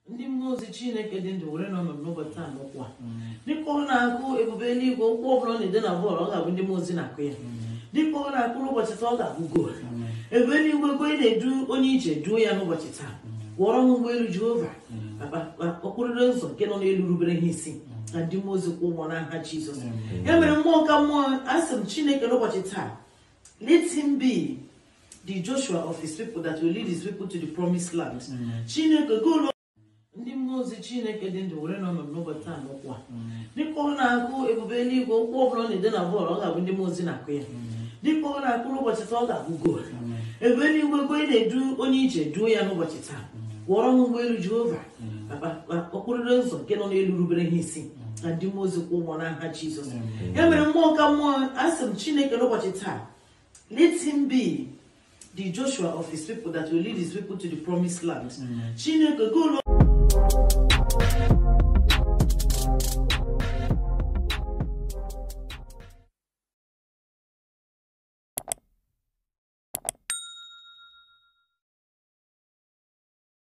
ndị mmụọ ozi chineke dị ndụ were n'ọnọdụ n'ụbọchị taa n'ụkwụ a dịka ọ na-akụ ebube eluigwe ụkwụ ọbụla ọ na-ede na bọọlụ ọ ga-abụ ndị mmụọ ozi na-akụ ya dịka ọ na-akụ n'ụbọchị taa ọ ga-abụ goolu ebube eluigwe ego ị na-edu onye ije duo ya n'ụbọchị taa kwụọrọ m ụgbọelu jehova okporodo ụzọ nke nọ n'elu rubere ha isi na ndị mmụọ ozi kwụ ụgwọ n'aha jizọs ya mere mmụọ ka mmụọ asị m chineke n'ụbọchị taa let him be the joshua of his people that will lead his people to the promised land chineke goolu ndị mmụọ ozi chineke dị ndụ were n'ọnọdụ n'ụbọchị taa n'ụkwụ a dịka ọ na-akụ ebube eluigwe ụkwụ ọbụla ọ na-ede na bọọlụ ọ ga-abụ ndị mmụọ ozi na-akụ ya dịka ọ na-akụ n'ụbọchị taa ọ ga-abụ goolu ebube eluigwe ego ị na-edu onye ije duo ya n'ụbọchị taa kwụọrọ m ụgbọelu jehova okporodo ụzọ nke nọ n'elu rubere ha isi na ndị mmụọ ozi kwụ ụgwọ n'aha jizọs ya mere mmụọ ka mmụọ asị m chineke n'ụbọchị taa let him be the joshua of his people that will lead his people to the promised land chineke goolu